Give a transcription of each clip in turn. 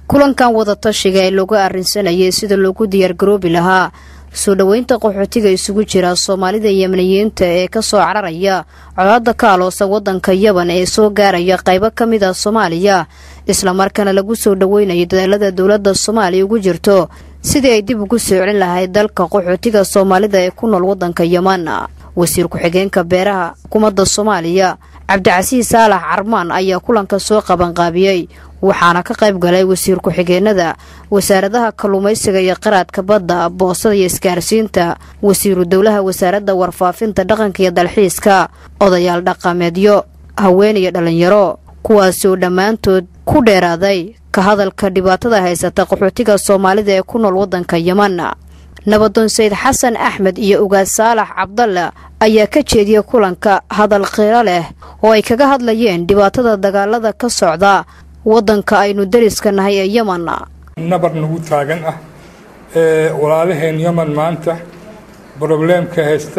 kulankan wadatashiga ee looga arrinsanayay sida loogu diyaargaroobi lahaa soo dhoweynta qaxootiga isugu jira soomaalida yemaniyiinta ee kasoo cararaya colaada ka aloosan wadanka yaban ee soo gaaraya qaybo ka mid a soomaaliya islamarkaana lagu soo dhoweynayo dadaalada dowladda soomaaliya ugu jirto sidii ay dib ugu soo celin lahayd dalka qaxootiga soomaalida ee ku nool wadanka yeman wasiir ku-xigeenka beeraha xukuumadda soomaaliya cabdicasiis saalax carmaan ayaa kulanka soo qabanqaabiyey waxaana ka qayb galay wasiir ku-xigeenada wasaaradaha kalluumaysiga iyo qaraadka badda boosada iyo isgaarsiinta wasiiru dowlaha wasaaradda warfaafinta dhaqanka iyo dalxiiska odayaal dhaqameedyo haween iyo dhallinyaro kuwaasoo dhammaantood ku dheeraaday ka hadalka dhibaatada haysata qaxootiga soomaalida ee ku nool waddanka yeman nabadoon sayid xasan axmed iyo ugaad saalax cabdalle ayaa ka jeediyey kulanka hadal qiiro leh oo ay kaga hadlayeen dhibaatada dagaalada ka socda waddanka aynu dariska nahay ee yeman nabar nagu taagan ah ee walaalaheen yeman maanta brobleemka haysta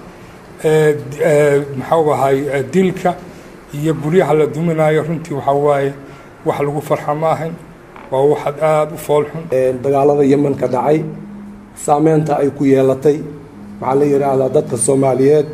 maxau ahay dilka iyo guryaha la duminayo runtii waxaa waaye wax lagu farxa ma ahayn waa waxaad aada u foolxun dagaalada yeman ka dhacay saameynta ay ku yeelatay waxaa la yidhaahdaa dadka soomaaliyeed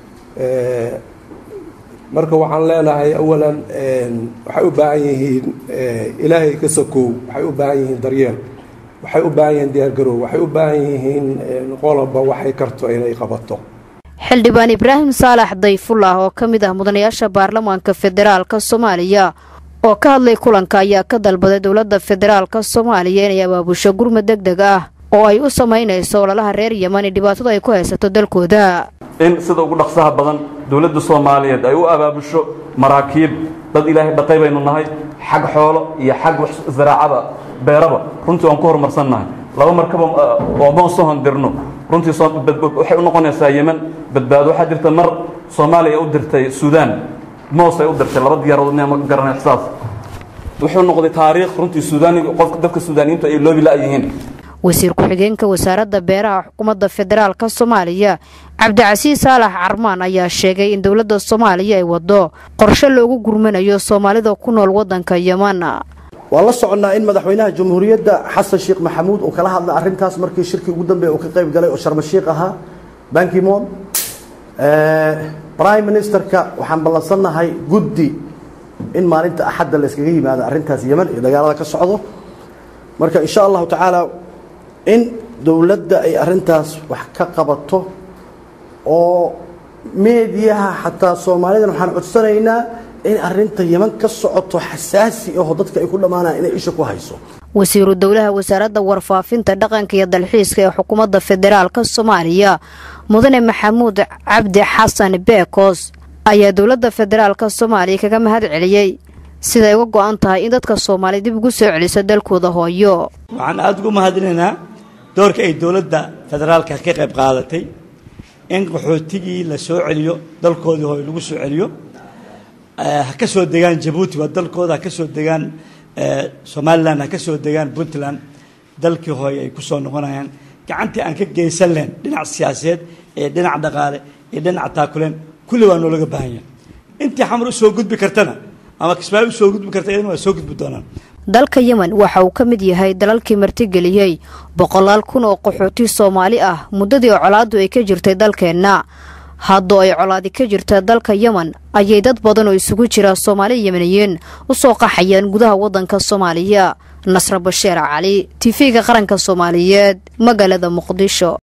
marka waxaan leenahay awalan waxay u baahan yihiin ilaahay ka sokow waxay u baahan yihiin daryeel waxay u baahan yihiin diyaargarow waxay u baahan yihiin qoloba waxay karto inay qabato xildhibaan ibraahim saalax dayfullah oo ka mid ah mudanayaasha baarlamaanka federaalka soomaaliya oo ka hadlay kulanka ayaa ka dalbaday dowladda federaalka soomaaliya inay abaabusho gurmad deg deg ah oo ay u samaynayso ololaha reer yemani dhibaatada ay ku haysato dalkooda in sida ugu dhaqsaha badan dowladda soomaaliyeed ay u abaabusho maraakiib dad ilaahay dhaqay baynu nahay xag xoolo iyo xag zaraacada beeraba runtii waan ku horumarsannahay laba markaba oo moon soo hondirno runtii waxay u noqonaysaa yemen badbaado waxaa jirta mar soomaaliya u dirtay suudaan moos ay u dirtay laba diyaarood ma garanay xisaas wuxuu noqday taariikh runtii suudaani qofka dadka suudaaniyiintu ay loobi la-yihiin wasiir ku-xigeenka wasaaradda beeraha xukuumadda federaalka soomaaliya cabdicasiis saalax carmaan ayaa sheegay in dowladda soomaaliya ay wado qorshe loogu gurmanayo soomaalida ku nool waddanka yeman waan la soconnaa in madaxweynaha jamhuuriyadda xasan sheekh maxamuud uu kala hadlay arrintaas markii shirkii ugu dambeeya uu ka qayb galay oo sharmashiikh ahaa bankimon prime ministerka waxaan ballansannahay guddi in maalinta axadda la yskaga yimaado arrintaas yeman iyo dagaalada ka socdo marka insha allahu tacaala in dowladda ay arrintaas wax ka qabato oo meediyaha xataa soomaalidan waxaan codsanaynaa in arrinta yeman ka socoto xasaasi aho dadka ay ku dhammaanaan inay isha ku hayso wasiiru dowlaha wasaaradda warfaafinta dhaqanka iyo dalxiiska ee xukuumadda federaalka soomaaliya mudane maxamuud cabdi xasan beekos ayaa dowladda federaalka soomaaliya kaga mahad celiyey siday uga go-an tahay in dadka soomaaliya dib ugu soo celiso dalkooda hooyo waxaan aada ugu mahadinaynaa doorka ay dowladda federaalka ka qayb qaadatay in qaxootigii la soo celiyo dalkoodii hooyo lagu soo celiyo ha ka soo degaan jabuuti waa dalkooda ha ka soo degaan somalilan ha ka soo degaan puntland dalkii hooye ay ku soo noqonayaan gacantii aan ka geysan lahayn dhinac siyaasadeed iyo dhinac dhaqaale iyo dhinac taakuleen kulli waa noolaga baahan yahay intii xamar u soo gudbi kartana ama kismaayo u soo gudbi karta iyadana waa soo gudbi doonaan dalka yemen waxa uu ka mid yahay dalalkii martigeliyey boqolaal kun oo qaxooti soomaali ah muddadii colaaddu ay ka jirtay dalkeenna haddoo ay colaadi ka jirta dalka yemen ayay dad badan oo isugu jira soomaali yemeniyiin u soo qaxayaan gudaha waddanka soomaaliya nasre basheer cali tifiga qaranka soomaaliyeed magaalada muqdisho